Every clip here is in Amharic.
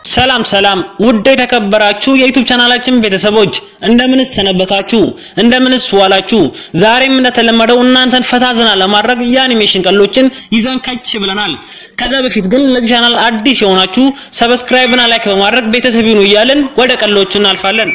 ሰላም ሰላም ውድ የተከበራችሁ የዩቲዩብ ቻናላችን ቤተሰቦች እንደምንስ ሰነበታችሁ? እንደምንስ ዋላችሁ? ዛሬም እንደተለመደው እናንተን ፈታ ዘና ለማድረግ የአኒሜሽን ቀሎችን ይዘን ከች ብለናል። ከዛ በፊት ግን ለዚህ ቻናል አዲስ የሆናችሁ ሰብስክራይብ እና ላይክ በማድረግ ቤተሰብ ይሁኑ እያልን ወደ ቀሎቹ እናልፋለን።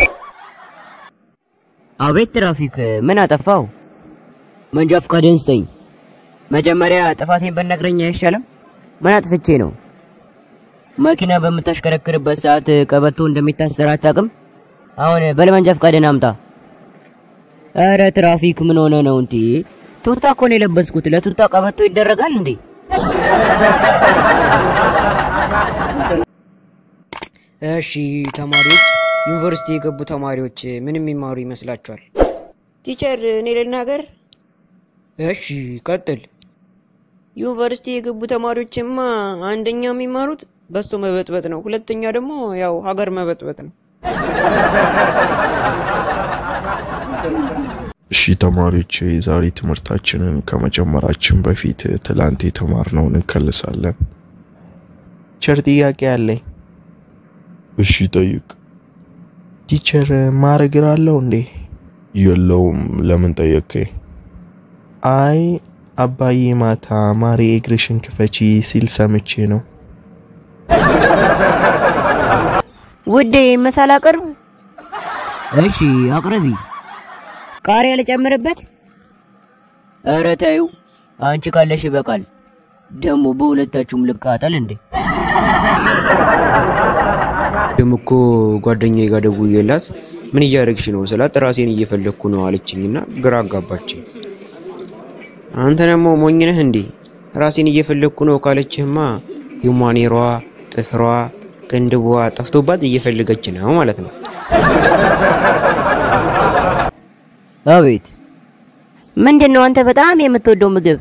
አቤት ትራፊክ፣ ምን አጠፋው? መንጃ ፈቃድህን ስጠኝ። መጀመሪያ ጥፋቴን በነግረኝ አይሻልም? ምን አጥፍቼ ነው? መኪና በምታሽከረክርበት ሰዓት ቀበቶ እንደሚታሰር አታውቅም? አሁን በል መንጃ ፈቃድህን አምጣ። ኧረ ትራፊክ ምን ሆነ ነው እንዴ? ቱታ እኮ ነው የለበስኩት። ለቱታ ቀበቶ ይደረጋል እንዴ? እሺ ተማሪዎች ዩኒቨርሲቲ የገቡ ተማሪዎች ምን የሚማሩ ይመስላችኋል? ቲቸር እኔ ልናገር። እሺ ቀጥል። ዩኒቨርሲቲ የገቡ ተማሪዎችማ አንደኛ የሚማሩት በሶ መበጥበጥ ነው፣ ሁለተኛ ደግሞ ያው ሀገር መበጥበጥ ነው። እሺ ተማሪዎች የዛሬ ትምህርታችንን ከመጀመራችን በፊት ትላንት የተማርነውን እንከልሳለን። ቲቸር ጥያቄ አለኝ። እሺ ጠይቅ። ቲቸር ማር እግር አለው እንዴ? የለውም። ለምን ጠየቀኝ? አይ አባዬ ማታ ማሬ እግርሽን ክፈቺ ሲል ሰምቼ ነው። ውዴ ምሳል አቅርብ። እሺ አቅርቢ። ቃሪያ ልጨምርበት? ኧረ ተይው፣ አንቺ ካለሽ ይበቃል። ደግሞ በሁለታችሁም ልቃጠል እንዴ? ደም እኮ ጓደኛዬ ጋር ደውዬላት ምን እያደረግሽ ነው ስላት ራሴን እየፈለግኩ ነው አለችኝና ግራ አጋባችኝ። አንተ ደግሞ ሞኝ ነህ እንዴ? ራሴን እየፈለግኩ ነው ካለችህማ ዩማኔሯ፣ ጥፍሯ፣ ቅንድቧ ጠፍቶባት እየፈለገች ነው ማለት ነው። አቤት ምንድን ነው አንተ በጣም የምትወደው ምግብ?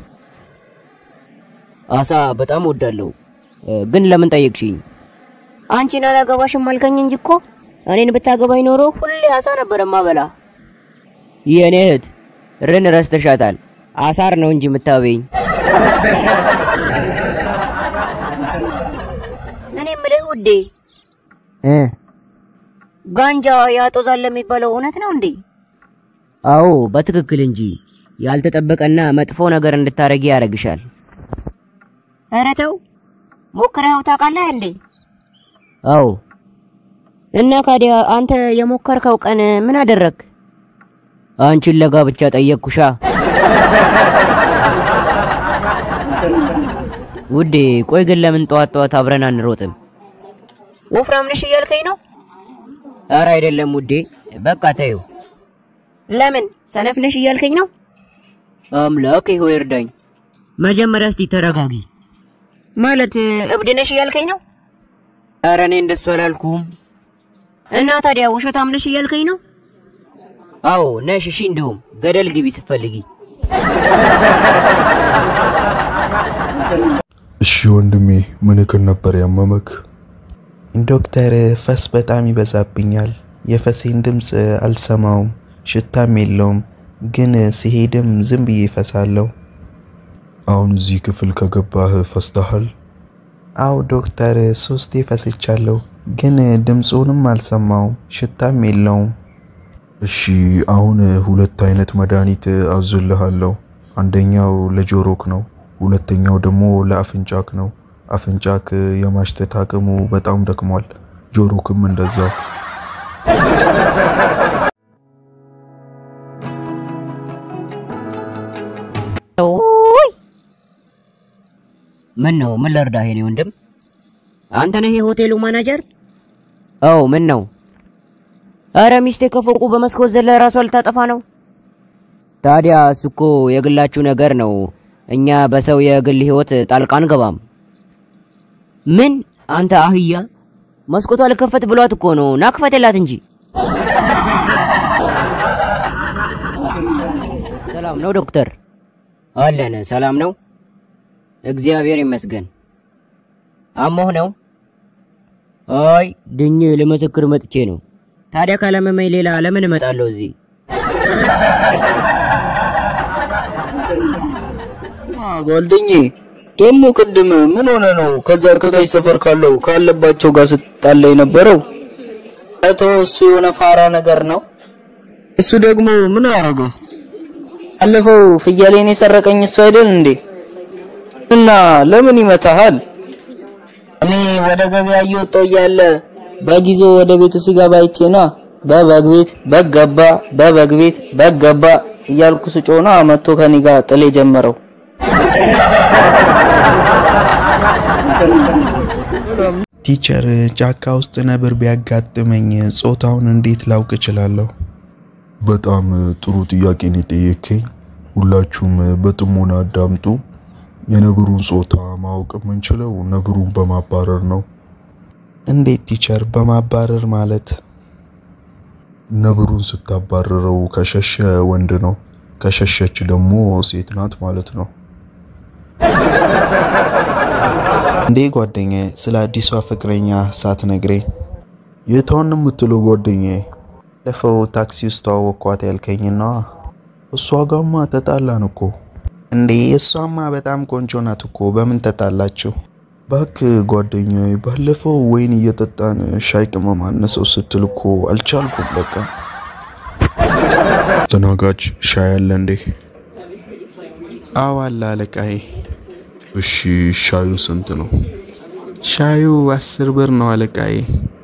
አሳ በጣም እወዳለሁ። ግን ለምን ጠየቅሽኝ? አንቺን አላገባሽም አልከኝ እንጂ እኮ እኔን ብታገባኝ ኖሮ ሁሌ አሳ ነበር ማበላ። የኔ እህት ርን ረስተሻታል። አሳር ነው እንጂ የምታበይኝ። እኔ የምልህ ውዴ እ ጋንጃ ያጦዛል የሚባለው እውነት ነው እንዴ? አዎ በትክክል እንጂ ያልተጠበቀና መጥፎ ነገር እንድታረጊ ያደርግሻል። ኧረ ተው ሞክረኸው ታውቃለህ እንዴ? አዎ። እና ካዲያ አንተ የሞከርከው ቀን ምን አደረግ? አንቺን ለጋብቻ ጠየቅኩሻ። ውዴ ቆይ ግን ለምን ጠዋት ጠዋት አብረን አንሮጥም? ወፍራም ነሽ እያልከኝ ነው? ኧረ አይደለም ውዴ፣ በቃ ተይው። ለምን ሰነፍ ነሽ እያልከኝ ነው? አምላክ ሆይ እርዳኝ። መጀመሪያ እስቲ ተረጋጊ። ማለት እብድ ነሽ እያልከኝ ነው? ኧረ እኔ እንደሱ አላልኩም። እና ታዲያ ውሸታም ነሽ እያልከኝ ነው? አዎ ነሽ። እሺ እንደውም ገደል ግቢ ስትፈልጊ። እሺ ወንድሜ ምንክን ነበር ያመመክ? ዶክተር ፈስ በጣም ይበዛብኛል። የፈሴን ድምፅ አልሰማውም፣ ሽታም የለውም። ግን ሲሄድም ዝም ብዬ ፈሳለሁ። አሁን እዚህ ክፍል ከገባህ ፈስተሃል? አው ዶክተር ሶስቴ ፈስቻለሁ፣ ግን ድምፁንም አልሰማውም፣ ሽታም የለውም። እሺ አሁን ሁለት አይነት መድኃኒት አዝልሃለሁ። አንደኛው ለጆሮክ ነው፣ ሁለተኛው ደግሞ ለአፍንጫክ ነው። አፍንጫክ የማሽተት አቅሙ በጣም ደክሟል፣ ጆሮክም እንደዛው። ኦይ ምን ነው? ምን ልርዳህ የኔ ወንድም? አንተ ነህ የሆቴሉ ማናጀር? አዎ። ምን ነው? አረ ሚስቴ ከፎቁ በመስኮት ዘለ ራሷ ልታጠፋ ነው። ታዲያ እሱ እኮ የግላችሁ ነገር ነው። እኛ በሰው የግል ህይወት ጣልቃ አንገባም። ምን አንተ አህያ፣ መስኮቷ ልከፈት ብሏት እኮ ነው። ና ክፈትላት እንጂ። ሰላም ነው ዶክተር? አለን። ሰላም ነው፣ እግዚአብሔር ይመስገን። አሞህ ነው? አይ ድኜ ልመሰክር መጥቼ ነው። ታዲያ ካላመመኝ ሌላ ለምን እመጣለሁ እዚህ? ጓደኜ ደግሞ ቅድም ምን ሆነ ነው ከዛ ከታች ሰፈር ካለው ካለባቸው ጋር ስትጣላ የነበረው? እቶ እሱ የሆነ ፋራ ነገር ነው። እሱ ደግሞ ምን አረገ? አለፈው ፍየሌን የሰረቀኝ እሱ አይደል እንዴ? እና ለምን ይመታሃል? እኔ ወደ ገበያ እየወጣሁ እያለ በግ ይዞ ወደ ቤቱ ሲገባ አይቼ ነዋ። በበግ ቤት በግ ገባ፣ በበግ ቤት በግ ገባ እያልኩ ስጮና መጥቶ ከኔ ጋር ጥል የጀመረው። ቲቸር ጫካ ውስጥ ነብር ቢያጋጥመኝ ጾታውን እንዴት ላውቅ እችላለሁ? በጣም ጥሩ ጥያቄ ነው የጠየከኝ። ሁላችሁም በጥሞና አዳምጡ። የነብሩን ጾታ ማወቅ የምንችለው ነብሩን በማባረር ነው። እንዴት ቲቸር? በማባረር ማለት? ነብሩን ስታባረረው ከሸሸ ወንድ ነው፣ ከሸሸች ደግሞ ሴት ናት ማለት ነው። እንዴ ጓደኛዬ፣ ስለ አዲሷ ፍቅረኛ ሳትነግረኝ የቷን ነው የምትለው ጓደኛዬ? ለፈው ታክሲ ውስጥ ተዋወቅኳት ያልከኝና እሷ ጋማ ተጣላን እኮ። እንዴ እሷማ በጣም ቆንጆ ናት እኮ። በምን ተጣላችሁ? ባክ ጓደኛዬ፣ ባለፈው ወይን እየጠጣን ሻይ ቅመም አነሰው ስትል እኮ አልቻልኩም። በቃ ተናጋጅ ሻይ አለ እንዴ? አዎ አለ አለቃዬ። እሺ ሻዩ ስንት ነው? ሻዩ አስር ብር ነው አለቃዬ።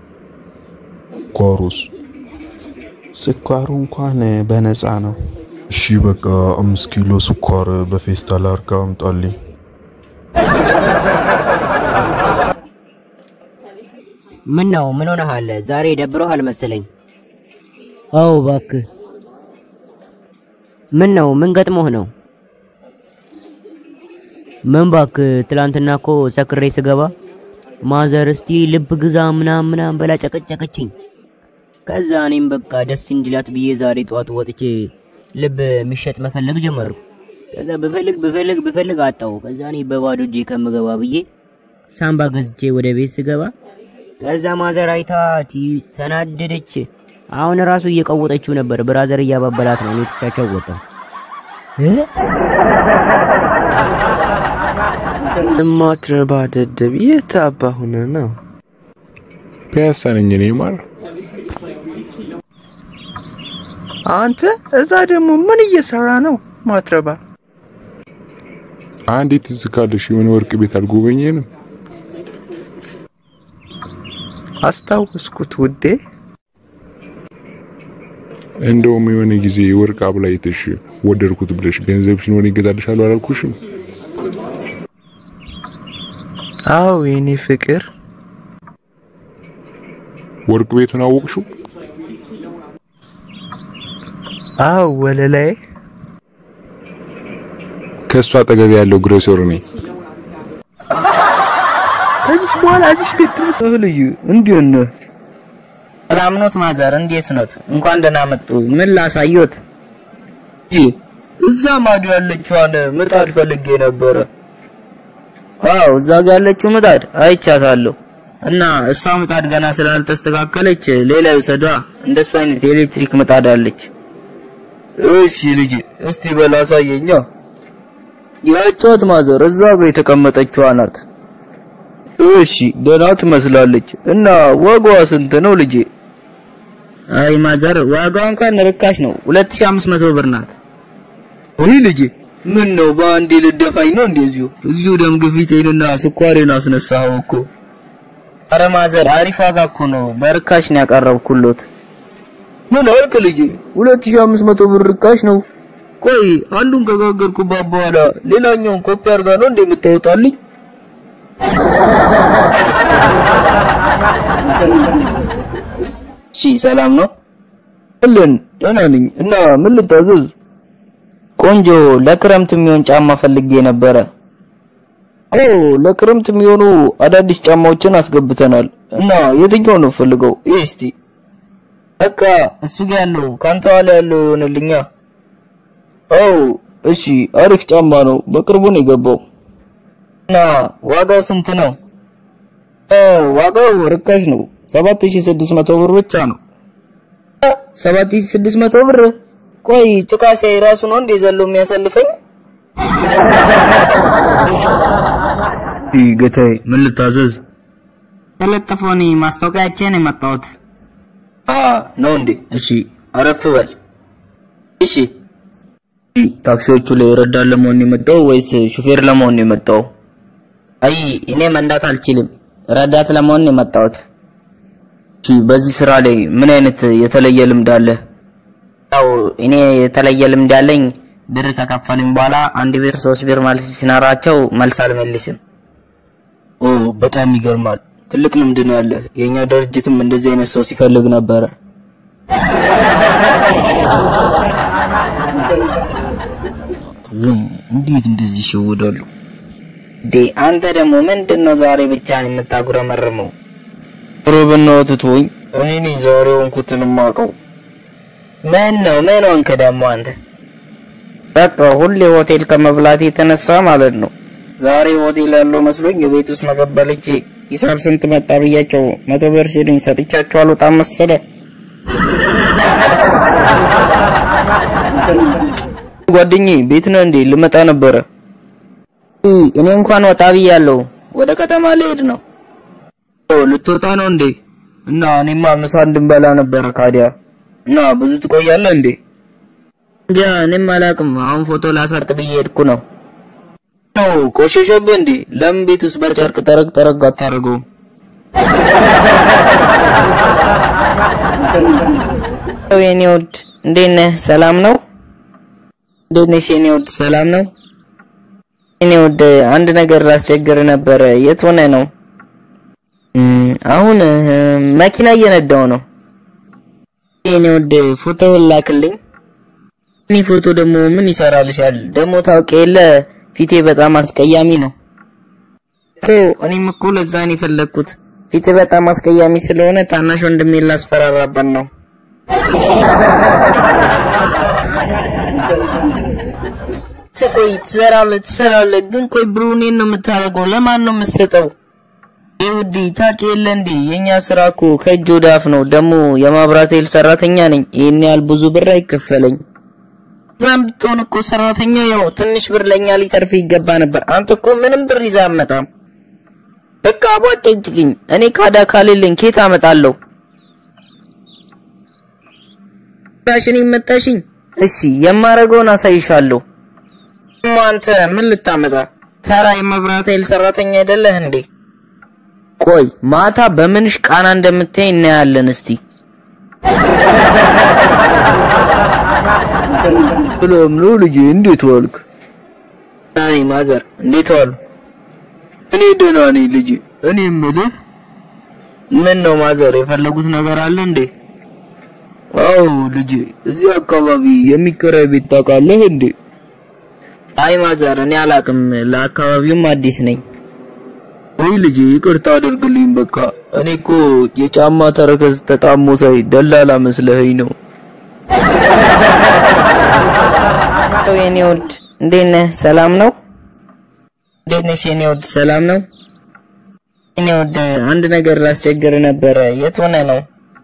ጓሮስ? ስኳሩ እንኳን በነፃ ነው። እሺ በቃ አምስት ኪሎ ስኳር በፌስታል አርጋ አምጣልኝ። ምን ነው? ምን ሆነሃል? ዛሬ ደብሮሃል መሰለኝ። አዎ እባክህ። ምን ነው? ምን ገጥሞህ ነው? ምን እባክህ፣ ትላንትና እኮ ሰክሬ ስገባ ማዘር እስቲ ልብ ግዛ ምናም ምናም በላ ጨቀጨቀችኝ። ከዛ እኔም በቃ ደስ እንዲላት ብዬ ዛሬ ጠዋት ወጥቼ ልብ የሚሸጥ መፈለግ ጀመርኩ። ከዛ ብፈልግ ብፈልግ ብፈልግ አጣው። ከዛ እኔ በባዶ እጄ ከምገባ ብዬ ሳምባ ገዝቼ ወደ ቤት ስገባ ከዛ ማዘር አይታ ቲ- ተናደደች። አሁን ራሱ እየቀወጠችው ነበር። ብራዘር እያባበላት ነው። እኔ ትቻቸው ወጣሁ። እማትረባ ደደብ የት አባ ሆነ ነው? ፒያሳ ነኝ እኔ ማር። አንተ እዛ ደግሞ ምን እየሰራ ነው? ማትረባ አንዴ ትዝ ካለሽ የሆነ ወርቅ ቤት አልጎበኘንም? አስታወስኩት ውዴ። እንደውም የሆነ ጊዜ ወርቅ አብላይተሽ ወደድኩት ብለሽ ገንዘብ ሲኖር ይገዛልሻለሁ አላልኩሽም? አዎ የኔ ፍቅር ወርቅ ቤቱን አወቅሽው? አዎ ወለላይ ከእሱ አጠገብ ያለው ግሮሰር ነኝ። ከዚህ በኋላ እዚህ ቤት ድረስ ልዩ እንዴት ነህ? ሰላም ኖት ማዘር? እንዴት ኖት? እንኳን ደህና መጡ። ምን ላሳዮት? እዛ ማዶ ያለችዋን ምጣድ ፈልጌ ነበረ። አዎ እዛ ጋር ያለችው ምጣድ አይቻታለሁ። እና እሷ ምጣድ ገና ስላልተስተካከለች ሌላ ይውሰዷ። እንደሱ አይነት የኤሌክትሪክ ምጣድ አለች። እሺ ልጅ እስቲ በል አሳየኛ። ያጫት ማዘር እዛ ጋር የተቀመጠችዋ ናት። እሺ ደህና ትመስላለች። እና ዋጋዋ ስንት ነው ልጄ? አይ ማዘር ዋጋዋ እንኳን ርካሽ ነው። 2500 ብር ናት። ወይ ልጄ ምን ነው በአንዴ ልደፋኝ ነው እንደዚሁ? እዚሁ ደም ግፊቴንና ስኳሬን አስነሳኸው እኮ። አረ ማዘር አሪፍ ዋጋ እኮ ነው። በርካሽ ነው ያቀረብኩሎት። ምን አልክ ልጄ? 2500 ብር ርካሽ ነው። ቆይ አንዱን ከጋገርኩባት በኋላ ሌላኛውን ኮፒ አድርጋ ነው እንደ የምታወጣልኝ? እሺ ሰላም ነው? አለን ደህና ነኝ። እና ምን ልታዘዝ? ቆንጆ ለክረምት የሚሆን ጫማ ፈልጌ ነበረ። ኦ ለክረምት የሚሆኑ አዳዲስ ጫማዎችን አስገብተናል። እና የትኛው ነው ፈልገው? ይህ እስቲ በቃ እሱ ጋር ያለው ካንተ ኋላ ያለው ይሆንልኛ። ኦ እሺ አሪፍ ጫማ ነው። በቅርቡ ነው የገባው። እና ዋጋው ስንት ነው? ኦ ዋጋው ርካሽ ነው። 7600 ብር ብቻ ነው። 7600 ብር። ቆይ ጭቃ ሲያይ ራሱ ነው እንደ ዘሎ የሚያሳልፈኝ? እሺ ጌታዬ፣ ምን ልታዘዝ? ተለጥፎኒ ማስታወቂያ አይቼ ነው የመጣሁት። አ ነው እንዴ? እሺ አረፍ በል። እሺ ታክሲዎቹ ላይ ረዳት ለመሆን ነው የመጣው ወይስ ሹፌር ለመሆን ነው የመጣው? አይ እኔ መንዳት አልችልም፣ ረዳት ለመሆን ነው የመጣሁት። እሺ በዚህ ስራ ላይ ምን አይነት የተለየ ልምድ አለ? ያው እኔ የተለየ ልምድ ያለኝ ብር ከከፈሉኝ በኋላ አንድ ብር ሶስት ብር መልስ ሲኖራቸው መልስ አልመልስም። ኦ በጣም ይገርማል። ትልቅ ልምድ ነው ያለ። የኛ ድርጅትም እንደዚህ አይነት ሰው ሲፈልግ ነበረ። እንዴት እንደዚህ ይሸወዳሉ? ዴ አንተ ደግሞ ምንድን ነው ዛሬ ብቻህን የምታጉረመርመው? ሮ በእናትህ ተወኝ። እኔ ነኝ ዛሬ ሆንኩትን የማውቀው። ምን ነው ምን ሆንክ ደግሞ አንተ? በቃ ሁሌ ሆቴል ከመብላት የተነሳ ማለት ነው። ዛሬ ሆቴል ያለው መስሎኝ የቤት ውስጥ ምግብ በልቼ ሂሳብ ስንት መጣ ብያቸው መቶ ብር ሲሉኝ ሰጥቻቸው አልወጣም መሰለ። ጓደኛዬ ቤት ነህ እንዴ? ልመጣ ነበረ። እኔ እንኳን ወጣ ብያለሁ። ወደ ከተማ ልሄድ ነው። ኦ ልትወጣ ነው እንዴ? እና እኔማ ምሳ እንድንበላ ነበረ ካዲያ። እና ብዙ ትቆያለህ እንዴ? እንጃ እኔም አላውቅም። አሁን ፎቶ ላሳጥ ብዬ ሄድኩ ነው። ነው ቆሸሸብህ እንዴ? ለምን ቤት ውስጥ በጨርቅ ጠረግ ጠረግ አታደርገውም? የኔ ውድ እንዴት ነህ? ሰላም ነው? እንዴት ነሽ የኔ ውድ? ሰላም ነው? የኔ ውድ አንድ ነገር ላስቸግር ነበረ። የት ሆነ ነው? አሁን መኪና እየነዳው ነው። የኔ ውድ ፎቶውን ላክልኝ። እኔ ፎቶ ደግሞ ምን ይሰራልሻል? ደግሞ ታውቂ የለ ፊቴ በጣም አስቀያሚ ነው እኮ። እኔም እኮ ለዛ ነው የፈለግኩት። ፊቴ በጣም አስቀያሚ ስለሆነ ታናሽ ወንድሜን ላስፈራራበት ነው። ቆይ ትሰራለህ ትሰራለህ፣ ግን ቆይ ብሩ እኔን ነው የምታደርገው? ለማን ነው የምትሰጠው? ይኸውዲ ታውቂ የለ እንዴ የኛ ስራ እኮ ከእጅ ወደ አፍ ነው። ደግሞ የማብራት ኃይል ሰራተኛ ነኝ። ይሄን ያህል ብዙ ብር አይከፈለኝ። እዛም ብትሆን እኮ ሰራተኛ ያው ትንሽ ብር ለኛ ሊተርፍ ይገባ ነበር። አንተ እኮ ምንም ብር ይዛ አመጣም። በቃ አቧጨጭቅኝ። እኔ ካዳ ካሌለኝ ኬት አመጣለሁ? መታሽኝ መታሽኝ። እሺ የማረገውን አሳይሻለሁ። እማ አንተ ምን ልታመጣ? ተራ የመብራት ኃይል ሰራተኛ አይደለህ እንዴ? ቆይ ማታ በምንሽ ቃና እንደምታይ እናያለን። እስቲ ሰላም ነው ልጄ፣ እንዴት ዋልክ? አይ ማዘር እንዴት ዋሉ? እኔ ደህና ነኝ ልጄ። እኔ የምልህ ምን ነው ማዘር የፈለጉት ነገር አለ እንዴ? አዎ ልጄ፣ እዚህ አካባቢ የሚከራይ ቤት ታውቃለህ እንዴ? አይ ማዘር እኔ አላቅም፣ ለአካባቢውም አዲስ ነኝ። ወይ ልጄ ይቅርታ አድርግልኝ። በቃ እኔ እኮ የጫማ ተረከዝ ተጣሞ ሳይ ደላላ መስለኸኝ ነው። የኔ ውድ እንዴት ነህ? ሰላም ነው? እንዴት ነሽ የኔ ውድ? ሰላም ነው? የኔ ውድ አንድ ነገር ላስቸግር ነበረ። የት ሆነ ነው?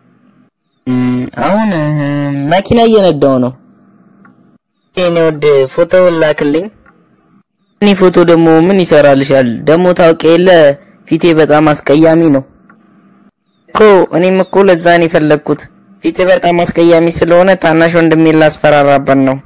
አሁን መኪና እየነዳው ነው። የኔ ውድ ፎቶውን ላክልኝ። እኔ ፎቶ ደግሞ ምን ይሰራልሻል? ደግሞ ታውቂ የለ ፊቴ በጣም አስቀያሚ ነው እኮ። እኔም እኮ ለዛ ነው የፈለግኩት። ፊቴ በጣም አስቀያሚ ስለሆነ ታናሽ ወንድሜን ላስፈራራበት ነው።